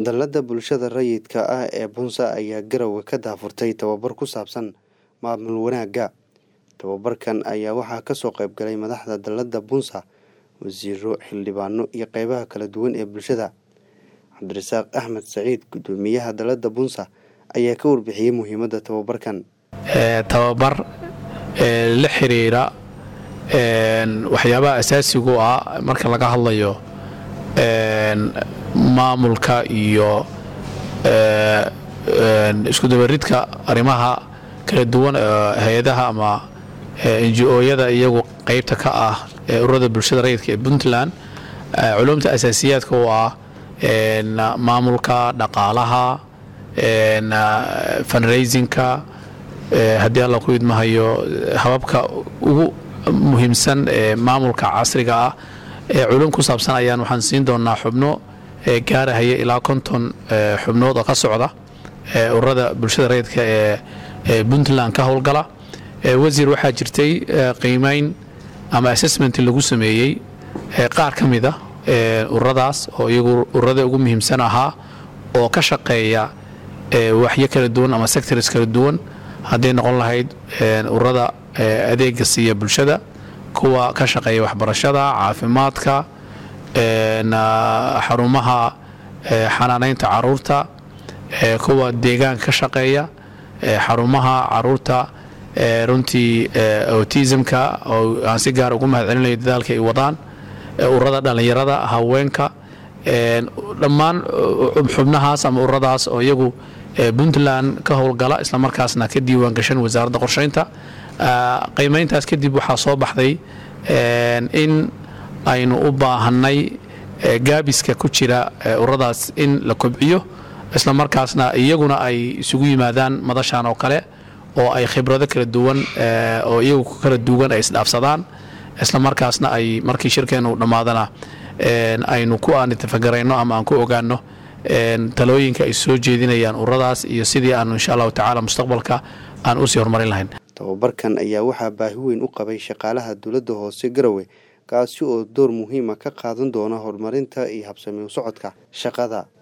Dallada bulshada rayidka ah ee Bunza ayaa Garowe ka daahfurtay tababar ku saabsan maamul wanaagga. Tababarkan ayaa waxaa ka soo qayb galay madaxda dallada Bunza, wasiirro, xildhibaano iyo qaybaha kala duwan ee bulshada. Cabdirasaaq Axmed Saciid, guddoomiyaha dallada Bunza, ayaa ka warbixiyey muhiimadda tababarkan. tababar la xiriira waxyaabaha asaasigu ah marka laga hadlayo maamulka iyo iskudabaridka arrimaha kala duwan hay-adaha ama njo-yada iyagu qeybta ka ah ururada bulshada rayidka ee puntland culumta asaasiyaadka oo ah maamulka dhaqaalaha fundraisinka haddii alla ku idmahayo hababka ugu muhiimsan ee maamulka casriga ah ee culum ku saabsan ayaan waxaan siin doonaa xubno gaarahaya ilaa konton xubnood oo ka socda ururada bulshada rayidka ee puntland ka howlgala wasiir waxaa jirtay qiimeyn ama assessment lagu sameeyey qaar ka mida ururadaas oo iyagu ururada ugu muhiimsan ahaa oo ka shaqeeya waxyo kala duwan ama sectors kala duwan hadday noqon lahayd ururada adeega siiya bulshada kuwa ka shaqeeya waxbarashada caafimaadka xarumaha xanaanaynta caruurta kuwa deegaanka ka shaqeeya xarumaha caruurta runtii autismka oo aan si gaar ugu mahad celinayo dadaalka ay wadaan ururada dhallinyarada haweenka dhammaan xubnahaas ama ururadaas oo iyagu puntland ka howlgala islamarkaasna ka diiwaan gashan wasaaradda qorsheynta qiimeyntaas kadib waxaa soo baxday in aynu u baahanay gaabiska ku jira ururadaas in la kobciyo islamarkaasna iyaguna ay isugu yimaadaan madashan oo kale oo ay khibrado kala duwan oo iyagu kala duwan ay isdhaafsadaan islamarkaasna ay markii shirkeenu dhammaadana aynu ku aanitafagarayno ama aan ku ogaano talooyinka ay soo jeedinayaan ururadaas iyo sidii aanu insha allahu tacaala mustaqbalka aan usii horumarin lahayn tababarkan ayaa waxaa baahi weyn u qabay shaqaalaha dowladda hoose garowe kaasi oo door muhiima ka qaadan doona horumarinta iyo habsami u socodka shaqada